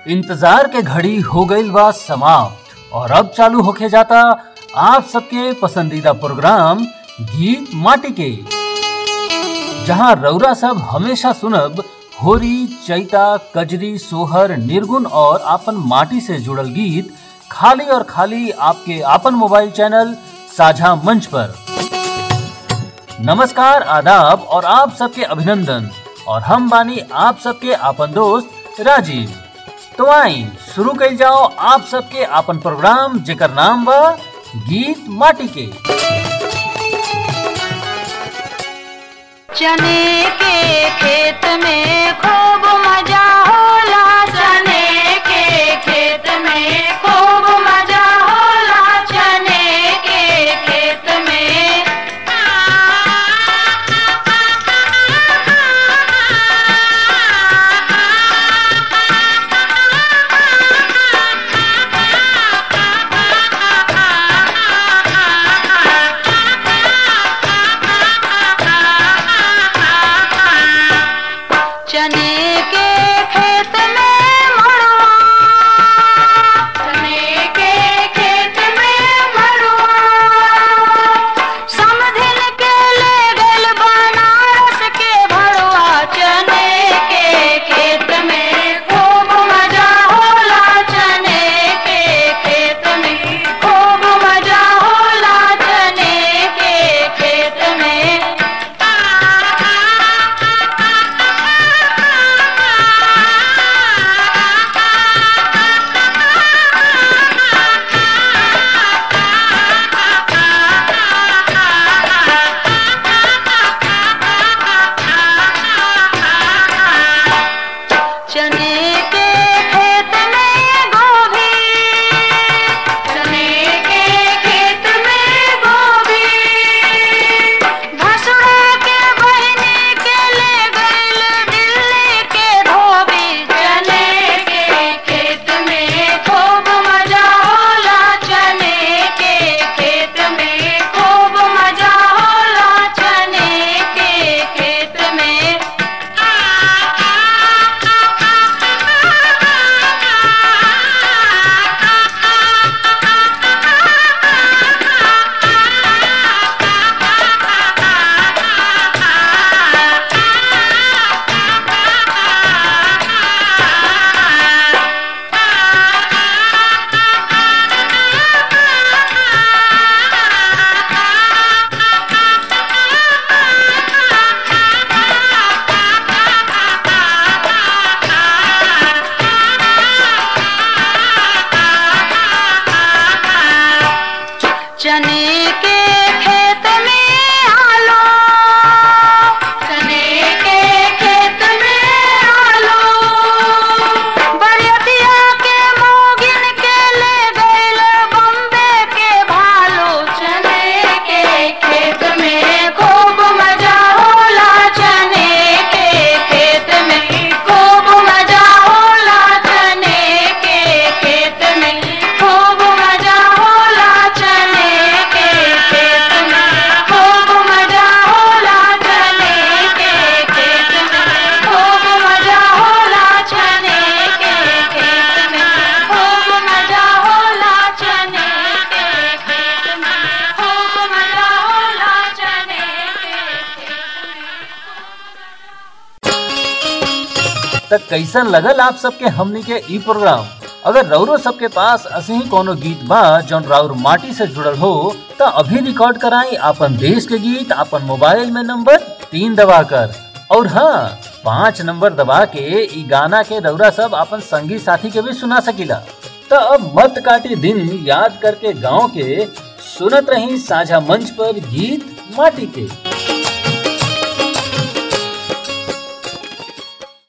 इंतजार के घड़ी हो गईल बा समाप्त और अब चालू होके जाता आप सबके पसंदीदा प्रोग्राम गीत माटी के जहां रौरा सब हमेशा सुनब होरी चैता कजरी सोहर निर्गुण और आपन माटी से जुड़ल गीत खाली और खाली आपके आपन मोबाइल चैनल साझा मंच पर नमस्कार आदाब और आप सबके अभिनंदन और हम बानी आप सबके आपन दोस्त राजीव तो आई शुरू कल जाओ आप सबके आपन प्रोग्राम जेकर नाम बा गीत माटी के चने के खेत में खूब मजा होला चने के खेत में खूब मजा होला चने के खेत में चने के खेत में मड़वा चने के खेत में मड़वा समधिन के ले गल बनारस के भड़वा चने के खेत में खूब मजा होला चने के खेत में खूब मजा होला चने के खेत में चने के खेत में गोभी चने के खेत में गोभी भसुरा के बहनी के ले गइल दिल्ली के धोबी चने के खेत में खूब मजा होला चने के खेत में खूब मजा होला चने के खेत में चने के खेत में आलो चने के खेत में आलो बरियतिया के मोगिन के ले गइल बम्बे के भालो चने के खेत में खूब मजा होला चने के खेत में खूब मजा होला चने के खेत में खूब मजा होला चने के खेत में खूब मजा होला चने के खेत में खूब मजा होला चने के खेत में खूब मजा होला चने के खेत में खूब मजा होला चने के त कैसन लगल आप सबके हमनी के ई प्रोग्राम अगर रौरो सबके पास असही कोनो गीत बा जौन राउर माटी से जुड़ल हो त अभी रिकॉर्ड कराई आपन देश के गीत आपन मोबाइल में नंबर तीन दबा कर और हाँ पाँच नंबर दबा के ई गाना के रौरा सब आपन संगी साथी के भी सुना सकीला त अब मत काटी दिन याद करके गांव के सुनत रही साझा मंच पर गीत माटी के